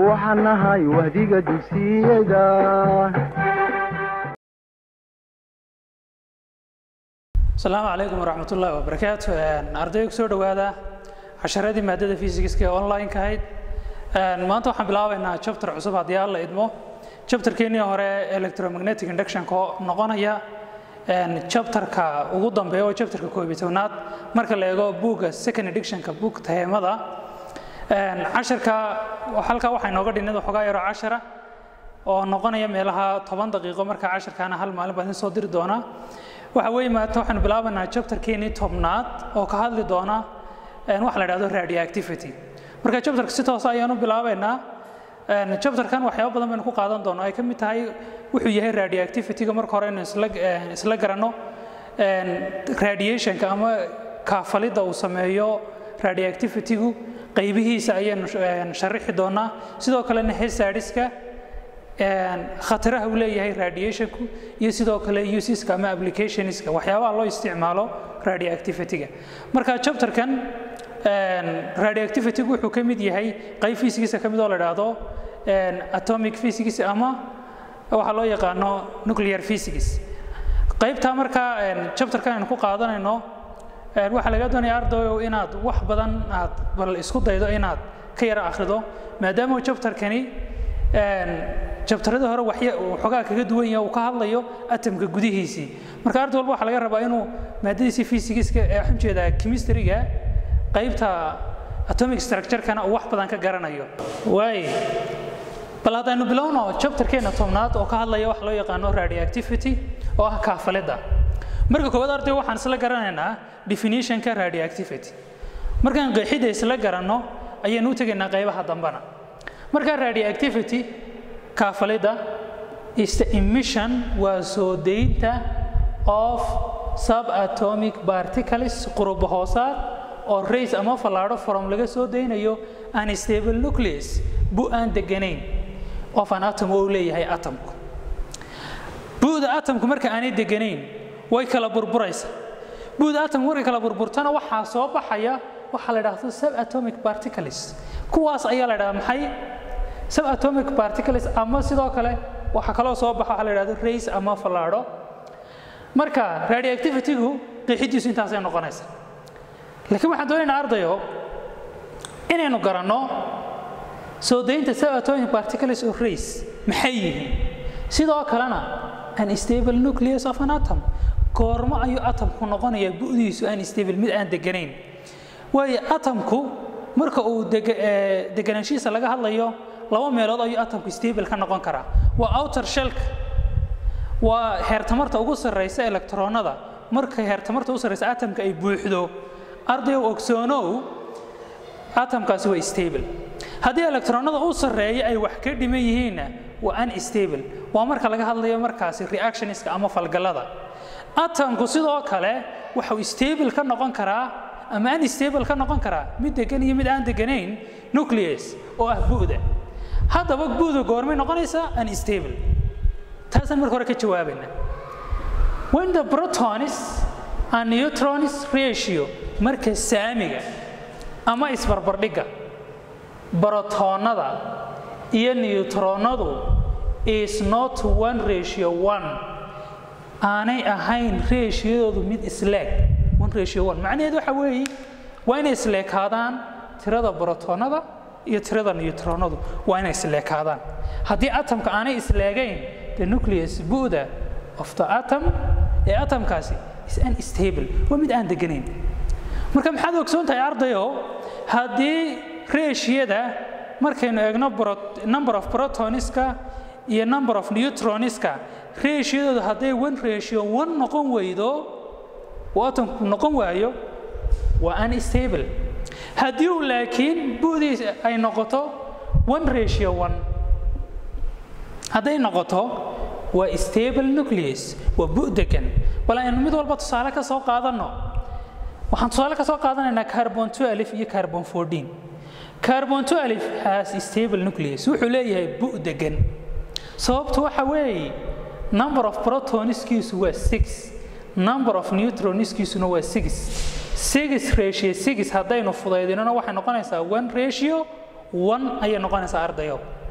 waxaan nahay wahdiga dugsiyada asalaamu calaykum waraxmat ullaahi wabarakaatu ardayga kusoo dhowaada casharadii maadada fysigiska ee online-ka ahayd maanta waxaan bilaabaynaa chapter cusub haddii aan la idmo chapterkeenii hore electromagnetic inductionka oo noqonaya chapterka ugu dambeeya oo chapterka koob iyo tobnaad marka la eego buugga second editionka buug taheemada casharka halkaa waxaa inooga dhinid waxoogaa yaroo cashara oo noqonaya meelaha toban daqiiqo marka casharkaana hal maalin baan idin soo diri doonaa waxa weeye maanta waxaanu bilaabanaa chapterkeenii tobnaad oo ka hadli doona waxa la dhahdo radioactivity marka chapterka si toosa ayaanu bilaabaynaa chapterkan waxyaabo badan baynu ku qaadan doonaa ay ka mid tahay wuxuu yahay radioactivity-ga marka hore inuu isla isla garanno radiationka ama kaafalidda uu sameeyo radioactivity-gu qaybihiisa ayaanu sharixi doonaa sidoo kalena hazardiska khataraha uu leeyahay radiationku iyo sidoo kale useska ama applicationska waxyaabaha loo isticmaalo radioactivity-ga marka chapterkan radioactivity-gu wuxuu ka mid yahay qayb physics ka mid oo la dhahdo atomic physics ama waxaa loo yaqaano nuclear physics qaybtaa markaa chapterkan aynu ku qaadanayno waxaa laga doonaya ardayow inaad wax badan aad bal isku daydo inaad ka yara akhrido maadaama chapterkani jabtaradii hore waxoogaa kaga duwan yahay uu ka hadlayo atomka gudihiisii marka arday walba waxaa laga rabaa inuu maadadiisii physigiska ee waxaan jeedaa chemistryga qaybta atomic structure-kana uu wax badan ka garanayo waay bal haddaynu bilowno chapterkeena tobnaad oo ka hadlaya waxa loo yaqaano radioactivity oo ah kaafalidda marka koowaad arday waxaan isla garanaynaa definitionka radioactivity markaan qeexidda isla garanno ayaynu u tegaynaa qaybaha dambena marka radioactivity kaafalidda is the emission waa soo daynta of subatomic particles quruba hoosaad oo rays ama fallaadho from laga soo daynayo unstable nucleus bu aan deganayn of an atom oo leeyahay atomku bu'da atomku marka aanay deganayn way kala burburaysa bu'da atomku markay kala burburtana waxaa soo baxaya waxaa la dhahdo subatomic particles kuwaas ayaa la dhahdaa maxay subatomic particles ama sidoo kale waxaa kaloo soo baxa waxaa la dhahdo rays ama fallaadho marka radioactivity-gu qeexidiisu intaasay noqonaysa laakiin waxaan doonaynaa ardayo inaynu garanno soo daynta subatomic particles of rays maxay yihiin sidoo kalena unstable nucleus of an atom goormo ayuu atomku noqonayaa bu'diisu unstable mid aan deganayn waayo atomku marka uu deganaanshihiisa laga hadlayo laba meelood ayuu atomku stable ka noqon karaa waa outer shellka waa heertamarta ugu sarraysa electronada marka heertamarta ugu sarraysa atomka ay buuxdo ardayow ogsoonow atomkaasi waa stable haddii electronada u sarreeya ay wax ka dhiman yihiinna waa unstable waa marka laga hadlayo markaasi reactioniska ama falgallada atomku sidoo kale waxau stable ka noqon karaa ama unstable ka noqon karaa mid degan iyo mid aan deganayn nucleus oo ah bu'da haddaba bu'da goormay noqonaysaa unstable taasaan marka hore ka jawaabayna when the protons and neutrons ratio marka saamiga ama isbarbardhigga brotoonada iyo neutronadu is not one ratio one aanay ahayn ratiyadoodu mid isleeg one ratio one macnaheedu waxa weeye waa inay isleekaadaan tirada brotoonada iyo tirada neutronadu waa inay isleekaadaan haddii atomka aanay isleegayn the nucleus bu'da of the atom ee atomkaasi is unstable waa mid aan deganayn marka maxaad ogsoon tahay ardayo haddii ratiyada markaynu eegno number of protoniska iyo number of neutroniska ratiyadoodu hadday one ratio one noqon weydo uu atomku noqon waayo waa unstable haddii uu laakiin bu'diis ay noqoto one ratio one hadday noqoto waa stable nucleus waa bu' degan bal aynu mid walba tusaale ka soo qaadanno waxaan tusaale ka soo qaadanaynaa carbon 12 iyo carbon 14 carbon 12 has stable nucleus wuxuu leeyahay bu' degan sababtu waxa weeye number of protoniskiisu waa 6 number of neutroniskiisuna waa 6 6 ratio 6 haddaynu fudaydinona waxay noqonaysaa 1 ratio 1 ayay noqonaysaa ardayo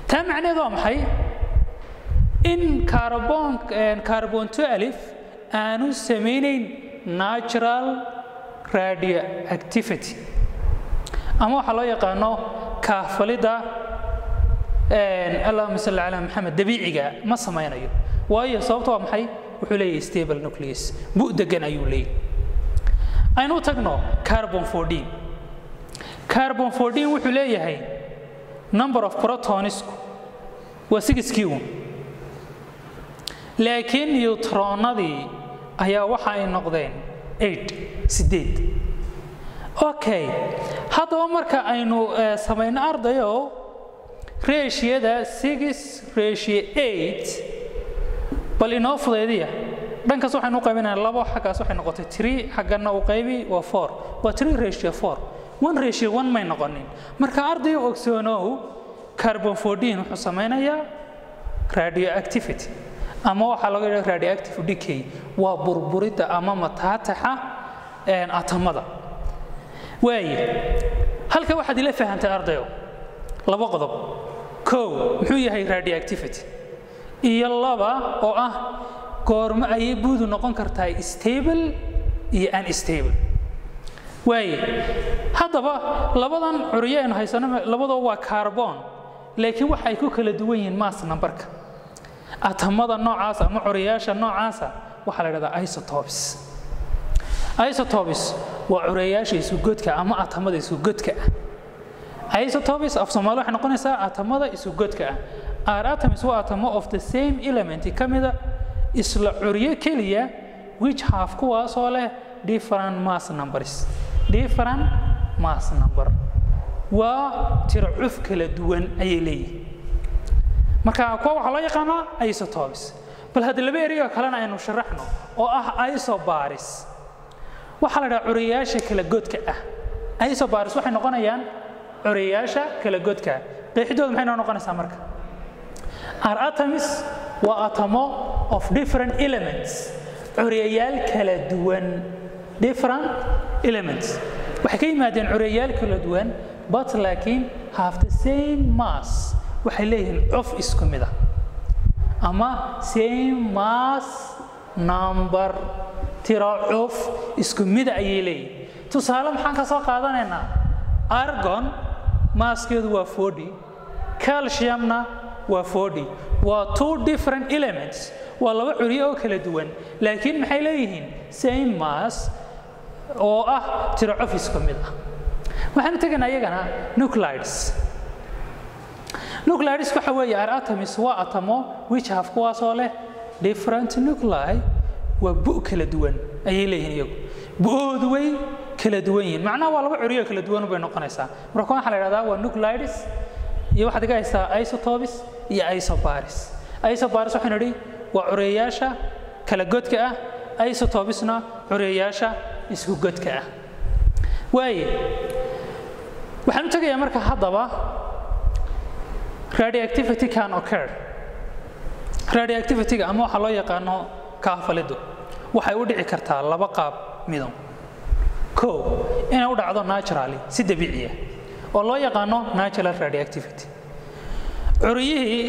taa macnaheedu waa maxay in carbon carbon 12 aanu samaynayn natural radioactivity ama waxaa loo yaqaano kaafalidda allahuma salli calaa maxamed dabiiciga ma samaynayo waayo sababta waa maxay wuxuu leeyahay stable nucleus bu degan ayuu leeyahay aynu tagno carbon 14 carbon 14 wuxuu leeyahay number of protonisku waa sigiskii uun laakiin neutronadii ayaa waxa ay noqdeen eight sideed okay haddaba marka aynu samayno ardayo reeshiyada six ratio eight bal inoo fudaydiya dhankaas waxaynu u qaybinayaa labo xaggaas waxay noqotay three xaggana u qaybi waa four waa three ratio four one ratio one may noqonin marka ardayo ogsoonow carbon 14 wuxuu samaynayaa radioactivity ama waxaa laga yidhaha radioactive decay waa burburidda ama mataataxa atamada waaye halka waxaad ila fahantay ardayo laba qodob kow muxuu yahay radioactivity iyo laba oo ah goormo ayay buudu noqon kartaa stable iyo unstable waaye haddaba labadan curyo aynu haysano labadoo waa carbon laakiin waxa ay ku kala duwan yihiin mass numberka atamada noocaasa ama curiyaasha noocaasa waxaa la dhahdaa isotopes isotopes waa curayaasha isugodka ama atamada isugodka ah isotopes af soomaali waxay noqonaysaa atamada isugodka ah are atoms waa atamo of the same element ka mida isla curyo keliya which have kuwaasoo leh different mass numbers different mass number waa tiro cuf kala duwan ayay leeyihin marka kuwa waxaa loo yaqaanaa isotopes bal hadda laba ereyoo kalena aynu sharaxno oo ah isobaris waxaa la dhaha curiyayaasha kala godka ah isobaris waxay noqonayaan curiyayaasha kala godka qeexidooda maxay noo noqonaysaa marka are atoms waa atamo of different elements curiyayaal kala duwan different elements waxay ka yimaadeen curiyayaal kala duwan but laakiin have the same mass waxay leeyihiin cof isku mid ah ama same mass number tiro cof isku mida ayay leeyihiin tusaale maxaan ka soo qaadanaynaa argon maaskeedu waa 40 calciumna waa 40 waa two different elements waa laba curyo oo kala duwan laakiin maxay leeyihiin same mass oo ah tiro cof isku mid ah waxaanu tegaynaa iyagana nuclides nuclides waxa weeye are atoms waa atamo which have kuwaasoo leh different nuclei waa bu kala duwan ayay leeyihiin iyagu bu-oodu way kala duwan yihiin macnaha waa laba curyo kala duwan bay noqonaysaa marka waxaa la idhahdaa waa nuclides iyo waxaad iga haystaa isotopes iyo isobaris isobaris waxaynu idhi waa cureyaasha kala godka ah isotopesna cureyaasha isku godka ah waaye waxaan u tegayaa marka haddaba radioactivity can occur radioactivity-ga ama waxaa loo yaqaano kaafalidu waxay u dhici kartaa laba qaab midow kow inay u dhacdo naturally si dabiiciya oo loo yaqaano natural radioactivity curiyihii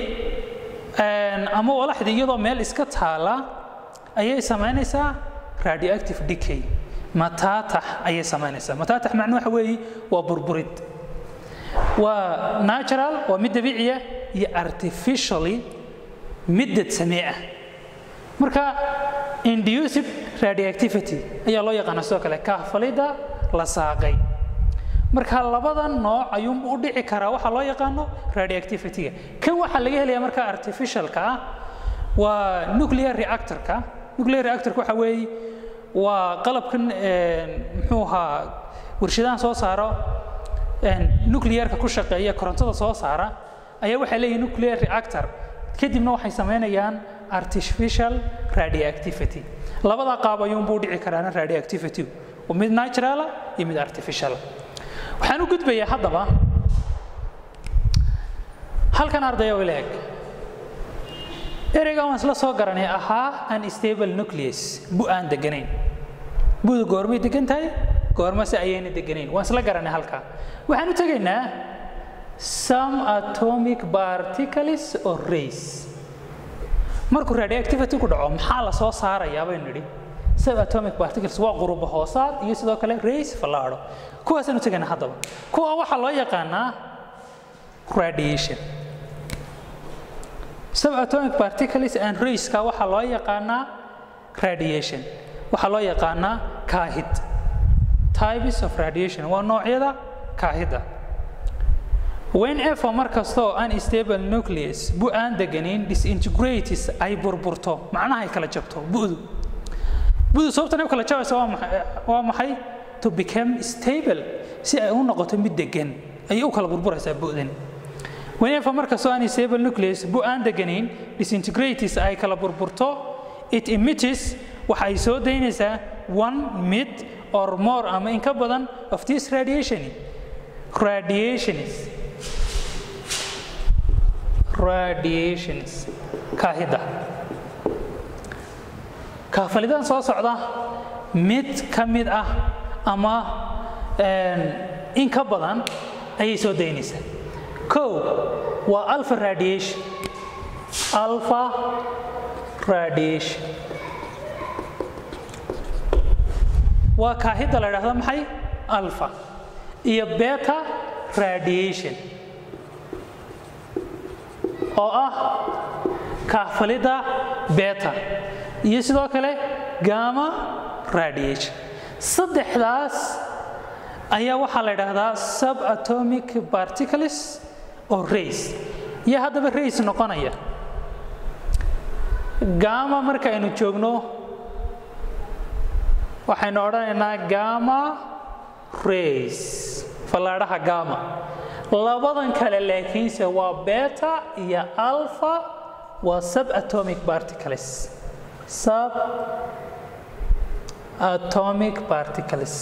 ama walaxdii iyadoo meel iska taala ayay samaynaysaa radioactive decay mataatax ayay samaynaysaa mataatax macnu waxa weeye waa burburid waa natural waa mid dabiiciya iyo artificially middad samee ah marka induced radioactivity ayaa loo yaqaana sidoo kale kaafalida la saaqay marka labada nooc ayuunbu u dhici karaa waxaa loo yaqaano radioactivity-ga kan waxaa laga helaya marka artificialka ah waa nuclear reactorka nuclear reactorka waxa weeye waa qalabkan muxuu ahaa warshadahan soo saaro nuclearka ku shaqeeya korontada soo saara ayaa waxay leeyihin nuclear reactor kadibna waxay samaynayaan artificial radioactivity labada qaab ayuunbuu dhici karaana radioactivity mid naturala iyo mid artificiala waxaan u gudbayaa haddaba halkan ardaya oo leeg ereyga waan isla soo garanay ahaa unstable nucleus bu aan deganayn budu goormay degan tahay goormase ayayna deganayn waan isla garanay halkaa waxaan u tegaynaa some atomic particles or rays markuu radioactivity ku dhaco maxaa la soo saarayaa baynu nidhi subatomic particles waa quruba hoosaad iyo sidoo kale rays fallaadho kuwaasaan u tegayna haddaba kuwa waxaa loo yaqaanaa radiation subatomic particles and rayska waxaa loo yaqaanaa radiation waxaa loo yaqaanaa kaahid types of radiation waa noocyada kaahida whenever mar kastoo unstable nucleus bu aan deganin disintegrates ay burburto macnaha ay kala jabto bu'du bu'du sababtan ay u kala jabaysa waa maxay waa maxay to become stable si ay u noqoto mid degan ayay u kala burburaysaa bu'dan whenever mar kastoo unstable nucleus bu aan deganin disintegrates ay kala burburto it emits waxa ay soo daynaysaa one mid or more ama in ka badan of this radiation radiations radiations kaahida kaafalidan soo socda mid ka mid ah ama in ka badan ayay soo daynaysaa kow waa alpha radiation alpha radiation waa kaahida la idhahda maxay alpha iyo beta radiation oo ah kaafalidda beta iyo sidoo kale gama radiation saddexdaas ayaa waxaa la idhaahdaa subatomic particles oo rays iyo haddaba rays noqonaya gama marka aynu joogno waxaynu odhanaynaa gama rays fallaadhaha gama labadan kale laakiinse waa beta iyo alpha waa subatomic particles sub atomic particles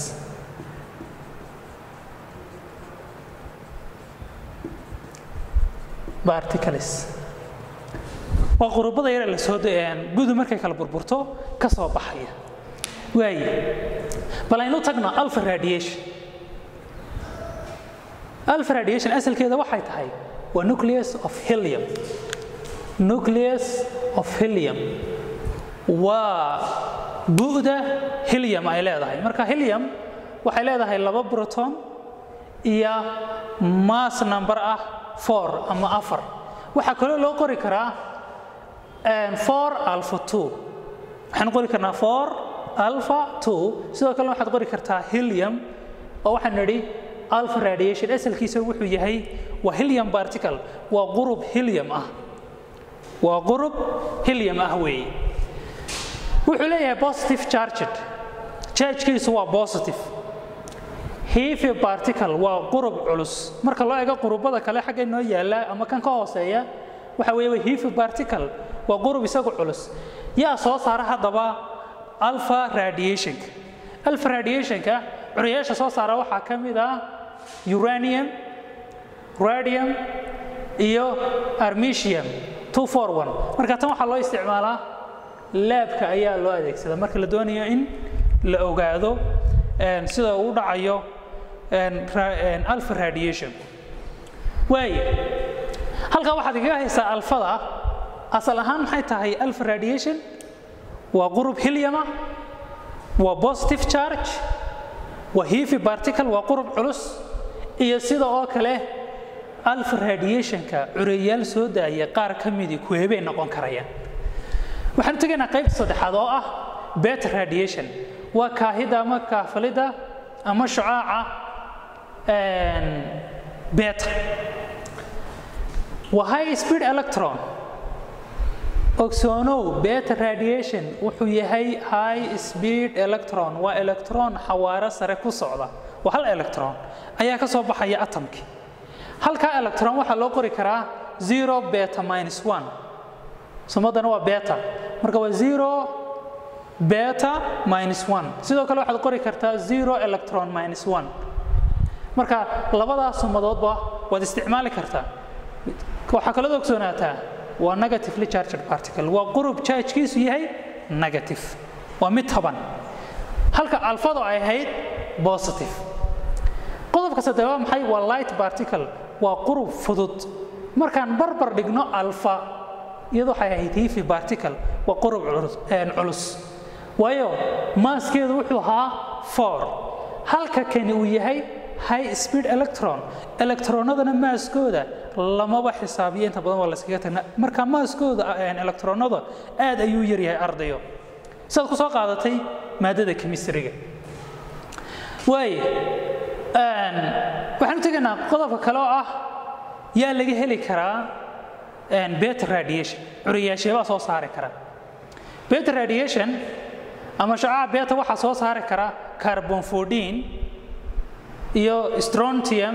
particles waa qurubada yar ee la soo gudu markay kala burburto ka soo baxaya waaye bal aynu tagno alpha radiation alpha radiation asalkeeda waxay tahay waa nucleus of helium nucleus of helium waa bu'da helium ay leedahay marka helium waxay leedahay laba proton iyo mass number ah four ama afar waxaa kaloo loo qori karaa four alpha two waxaan qori karnaa four alpha two sidoo kale waxaad qori kartaa helium oo waxaan nidhi alpha radiation asalkiisa wuxuu yahay waa helium particle waa qurub helium ah waa qurub helium ah weeye wuxuu leeyahay positive charged chargekiisu waa positive heavy particle waa qurub culus marka loo eego qurubada kale xagga noo yaala ama kan ka hooseeya waxa weeye waa heavy particle waa qurub isagu culus yaa soo saara haddaba alpha radiationka alpha radiationka curiyaasha soo saara waxaa ka mid ah uranium radium iyo armesium marka tan waxaa loo isticmaalaa laabka ayaa loo adeegsada marka la doonayo in la ogaado sida uu dhacayo alpha radiation waaye halkaa waxaad igaga haysaa alfada asal ahaan maxay tahay alpha radiation waa qurub heliuma waa positive charge waa heavy particle waa qurub culus iyo sida oo kale alpha radiationka cureyaal soo daaya qaar ka midii kuweebay noqon karayaan waxaan u tegaynaa qaybta saddexaad oo ah beta radiation waa kaahida ama kaafalida ama shucaaca beta waa high speed electron ogsoonow beta radiation wuxuu yahay high speed electron waa electron xawaaro sare ku socda waa hal electron ayaa ka soo baxaya atomki halkaa electron waxaa loo qori karaa zero beta minus one sumadana waa beta marka waa zero beta minus one sidoo kale waxaad qori kartaa zero electron minus one marka labadaas sumadoodba waad isticmaali kartaa waxaa kaloo ogsoonaataa waa negatively charged particle waa qurub chargekiisu yahay negative waa mid taban halka alfado ay ahayd positive qodobka saddeed waa maxay waa light particle waa qurub fudud markaan barbar dhigno alfa iyadu waxay ahayd hifi particle waa qurub culus waayo maaskeedu wuxuu ahaa four halka kani uu yahay high speed electron electronadana maaskooda lamaba xisaabiyo inta badan waa layskaga tagna marka maaskooda electronada aad ayuu yaryahay ardayo sidaad ku soo qaadatay maadada chemistryga waay waxaan u tegaynaa qodobka kale oo ah yaa laga heli karaa beta radiation curiyaasheebaa soo saari kara beta radiation ama shacaca beta waxaa soo saari kara carbon 14 iyo strontium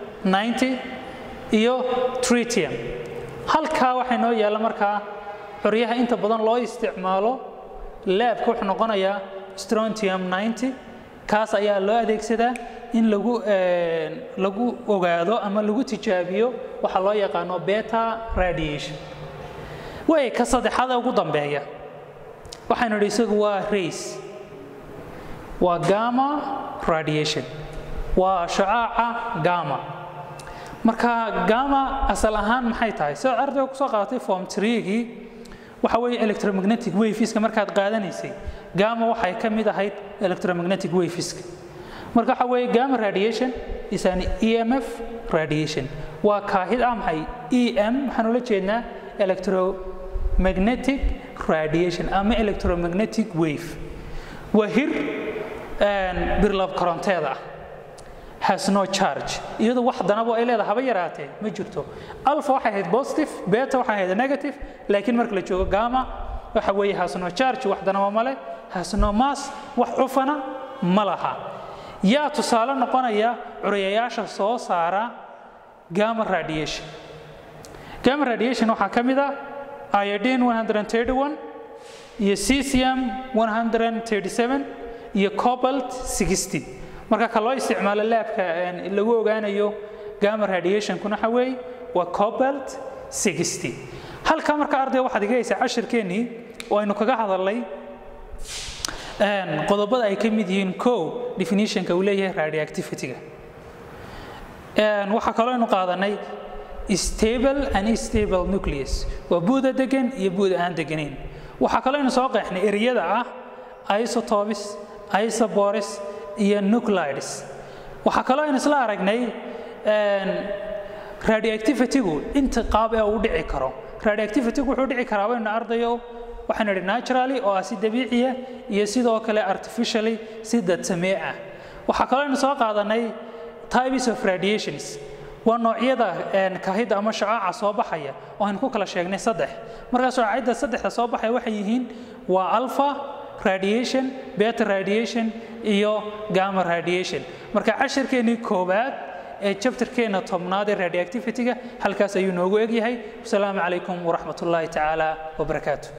90 iyo tritium halkaa waxay noo yaalla markaa curyaha inta badan loo isticmaalo laabka wuxuu noqonayaa strontium 90 kaas ayaa loo adeegsadaa in lagu lagu ogaado ama lagu tijaabiyo waxa loo yaqaano beta radiation way ka saddexaad ugu dambeeya waxaynu idhi isagu waa rays waa gamma radiation waa shacaaca gamma marka gamma asal ahaan maxay tahay sidaad ardayga kusoo qaadatay form treegii waxa weeye electromagnetic waveska markaad qaadanaysay gamma waxay ka mid ahayd electromagnetic waveska marka waxa weeye gamma radiation is an emf radiation waa kaahid ah maxay em waxaan ula jeednaa electromagnetic radiation ama electromagnetic wave waa hir birlab koronteeda ah has no charge iyadu wax danabo ay leedahay haba yaraatee ma jirto alpha waxay ahayd positive beta waxay ahayd negative laakiin marka la joogo gamma waxa weeye has no charge wax danabo male has no mass wax cufana ma laha yaa tusaale noqonaya curiyayaasha soo saara gamma radiation gamma radiation waxaa ka mid ah iodine 131 iyo cesium 137 iyo cobalt 60 marka ka loo isticmaalo laabka lagu ogaanayo gamma radiationkuna waxa weeye waa cobalt 60 halka marka arday waxaad iga haysaa cashirkeennii oo aynu kaga hadalnay qodobada ay ka mid yihiin kow definitionka uu leeyahay radioactivity-ga waxaa kaloo aynu qaadanay stable and stable nucleus waa buuda degan iyo buuda aan deganayn waxaa kaloo aynu soo qeexnay ereyada ah isotopes isobores iyo nuclides waxaa kaloo aynu isla aragnay radioactivity-gu inta qaab ee uu dhici karo radioactivity-gu wuxuu dhici karaa waynu ardayo waxaynu idhi naturally oo ah si dabiiciya iyo sidoo kale artificially si dadsamee ah waxaa kaloo aynu soo qaadanay types of radiations waa noocyada kahida ama shacaaca soo baxaya oo aynu ku kala sheegnay saddex markaa shacaacida saddexda soo baxaya waxay yihiin waa alpha radiation beta radiation iyo gamma radiation marka cashirkeennii koowaad ee jabtarkeenna tobnaad ee radioactivity-ga halkaas ayuu noogu egyahay wasalaamu calaykum waraxmat ullaahi tacaala wabarakaatu